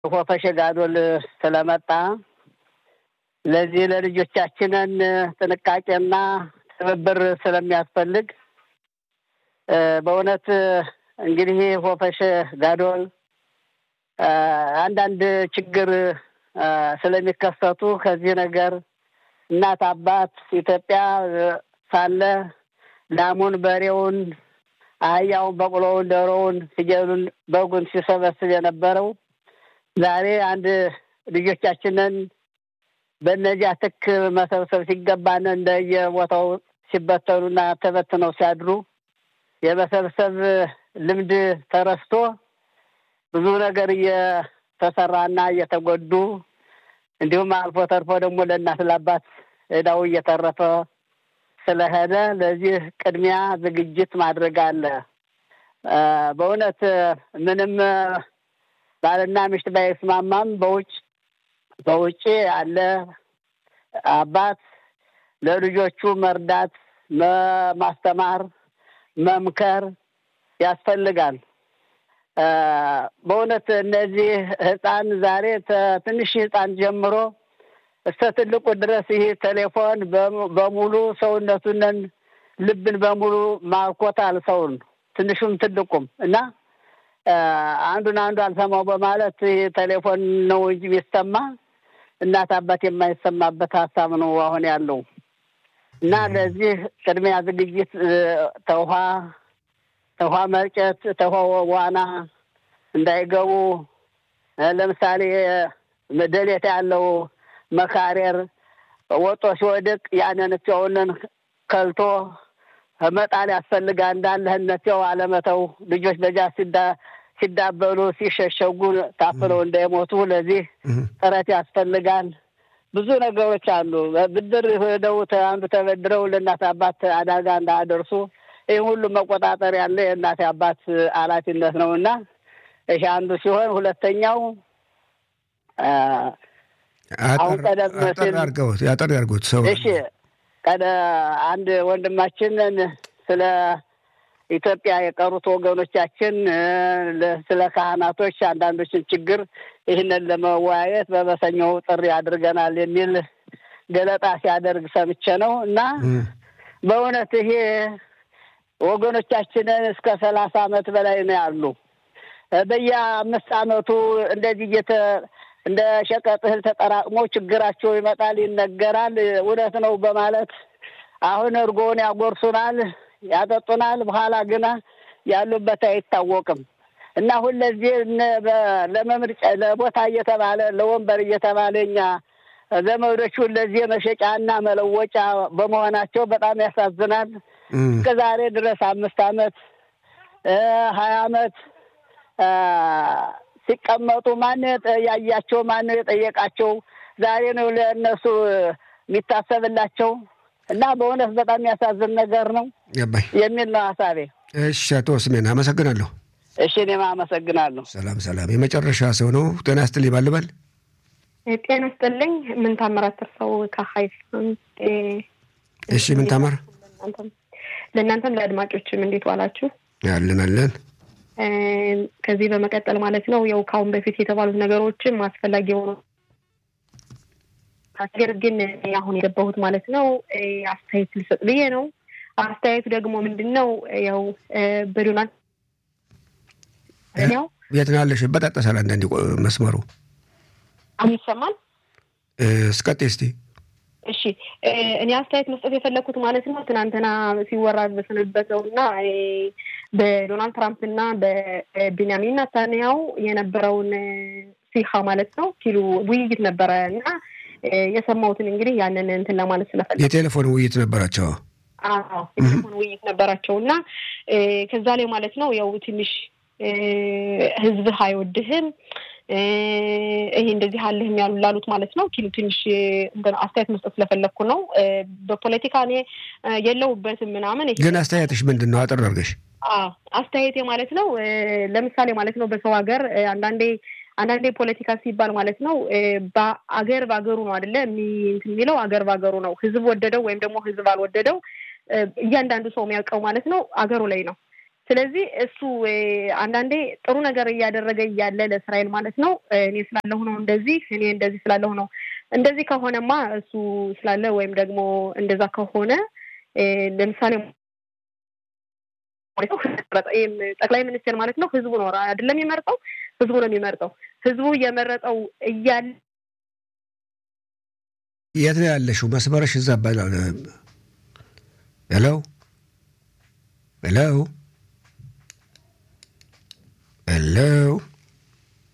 ሆፈሸ ጋዶል ስለመጣ ለዚህ ለልጆቻችንን ጥንቃቄና ትብብር ስለሚያስፈልግ በእውነት እንግዲህ ሆፈሸ ጋዶል አንዳንድ ችግር ስለሚከሰቱ ከዚህ ነገር እናት አባት ኢትዮጵያ ሳለ ላሙን፣ በሬውን፣ አህያውን፣ በቅሎውን፣ ዶሮውን፣ ፍየሉን፣ በጉን ሲሰበስብ የነበረው ዛሬ አንድ ልጆቻችንን በእነዚያ ትክ መሰብሰብ ሲገባን እንደየቦታው ሲበተኑና ተበትነው ሲያድሩ የመሰብሰብ ልምድ ተረስቶ ብዙ ነገር እየተሰራና እየተጎዱ እንዲሁም አልፎ ተርፎ ደግሞ ለእናት ለአባት ዕዳው እየተረፈ ስለሄደ ለዚህ ቅድሚያ ዝግጅት ማድረግ አለ። በእውነት ምንም ባልና ሚስት ባይስማማም በውጭ በውጭ ያለ አባት ለልጆቹ መርዳት፣ ማስተማር፣ መምከር ያስፈልጋል። በእውነት እነዚህ ህፃን ዛሬ ትንሽ ህፃን ጀምሮ እስከ ትልቁ ድረስ ይህ ቴሌፎን በሙሉ ሰውነቱንን ልብን በሙሉ ማርኮታል ሰውን ትንሹም ትልቁም እና አንዱን አንዱ አልሰማው በማለት ይህ ቴሌፎን ነው እንጂ የሚሰማ እናት አባት የማይሰማበት ሀሳብ ነው አሁን ያለው እና ለዚህ ቅድሚያ ዝግጅት ተውሃ ተውሃ መርጨት ተውሃ ዋና እንዳይገቡ ለምሳሌ ደሌት ያለው መካሬር ወጦ ሲወድቅ ያንን እቸውንን ከልቶ መጣል ያስፈልጋል። እንዳለህነቸው አለመተው ልጆች በጃ ሲዳበሉ ሲሸሸጉ ታፍለው እንዳይሞቱ ለዚህ ጥረት ያስፈልጋል። ብዙ ነገሮች አሉ። ብድር ሄደው አንዱ ተበድረው ለእናት አባት አደጋ እንዳያደርሱ ይህ ሁሉ መቆጣጠር ያለ የእናት አባት ኃላፊነት ነው እና ይሄ አንዱ ሲሆን ሁለተኛው አሁን ቀደም ሲል አድርገውት ያጠር ያድርጉት ሰው እሺ ቀደ አንድ ወንድማችንን ስለ ኢትዮጵያ የቀሩት ወገኖቻችን ስለ ካህናቶች አንዳንዶችን ችግር ይህንን ለመወያየት በበሰኞው ጥሪ አድርገናል የሚል ገለጣ ሲያደርግ ሰምቼ ነው እና በእውነት ይሄ ወገኖቻችንን እስከ ሰላሳ ዓመት በላይ ነው ያሉ በየአምስት ዓመቱ እንደዚህ እየተ እንደ ሸቀጥ እህል ተጠራቅሞ ችግራቸው ይመጣል፣ ይነገራል። እውነት ነው በማለት አሁን እርጎውን ያጎርሱናል፣ ያጠጡናል። በኋላ ግና ያሉበት አይታወቅም እና ሁለዚህ ለመምርጫ ለቦታ እየተባለ ለወንበር እየተባለ እኛ ዘመዶቹ ለዚህ መሸጫና መለወጫ በመሆናቸው በጣም ያሳዝናል። እስከ ዛሬ ድረስ አምስት ዓመት ሀያ ዓመት ሲቀመጡ ማን ያያቸው? ማን የጠየቃቸው? ዛሬ ነው ለእነሱ የሚታሰብላቸው እና በእውነት በጣም የሚያሳዝን ነገር ነው ገባኝ የሚል ነው ሀሳቤ። እሺ፣ አቶ ስሜን አመሰግናለሁ። እሺ፣ እኔም አመሰግናለሁ። ሰላም ሰላም። የመጨረሻ ሰው ነው። ጤና ይስጥልኝ ባልበል። ጤና ይስጥልኝ። ምን ታምራት እርሰው ከሀይፍ እሺ፣ ምን ታምር ለእናንተም ለአድማጮችም እንዴት ዋላችሁ? አለን አለን ከዚህ በመቀጠል ማለት ነው ያው ከአሁን በፊት የተባሉት ነገሮችም አስፈላጊ የሆኑ ነገር ግን አሁን የገባሁት ማለት ነው አስተያየት ልሰጥ ብዬ ነው። አስተያየቱ ደግሞ ምንድን ነው ያው በዶናልድ ያው የት ነው ያለሽ? በጣጠሳል አንዳንዴ መስመሩ አሁን ይሰማል። እስቀጤ እስቲ እሺ እኔ አስተያየት መስጠት የፈለግኩት ማለት ነው ትናንትና ሲወራ በሰነበተው እና በዶናልድ ትራምፕ እና በቤንያሚን ናታንያሁ የነበረውን ሲሃ ማለት ነው ሲሉ ውይይት ነበረ እና የሰማሁትን እንግዲህ ያንን እንትን ለማለት ስለፈለግ የቴሌፎን ውይይት ነበራቸው። አዎ የቴሌፎን ውይይት ነበራቸው እና ከዛ ላይ ማለት ነው ያው ትንሽ ህዝብህ አይወድህም ይሄ እንደዚህ አለህም ያሉ ላሉት ማለት ነው ኪሉ ትንሽ አስተያየት መስጠት ስለፈለግኩ ነው። በፖለቲካ እኔ የለውበትም ምናምን። ግን አስተያየትሽ ምንድን ነው? አጥር አድርገሽ አስተያየቴ ማለት ነው ለምሳሌ ማለት ነው በሰው ሀገር አንዳንዴ አንዳንዴ ፖለቲካ ሲባል ማለት ነው በአገር በአገሩ ነው አይደለ የሚለው አገር በአገሩ ነው። ህዝብ ወደደው ወይም ደግሞ ህዝብ አልወደደው እያንዳንዱ ሰው የሚያውቀው ማለት ነው አገሩ ላይ ነው። ስለዚህ እሱ አንዳንዴ ጥሩ ነገር እያደረገ እያለ ለእስራኤል ማለት ነው እኔ ስላለሁ ነው እንደዚህ እኔ እንደዚህ ስላለሁ ነው እንደዚህ ከሆነማ እሱ ስላለ ወይም ደግሞ እንደዛ ከሆነ ለምሳሌ ጠቅላይ ሚኒስትር ማለት ነው ህዝቡ ነው አይደለም የሚመርጠው ህዝቡ ነው የሚመርጠው ህዝቡ እየመረጠው እያለ የት ነው ያለሽው መስመርሽ እዛ ሄሎ ሄሎ ሄሎ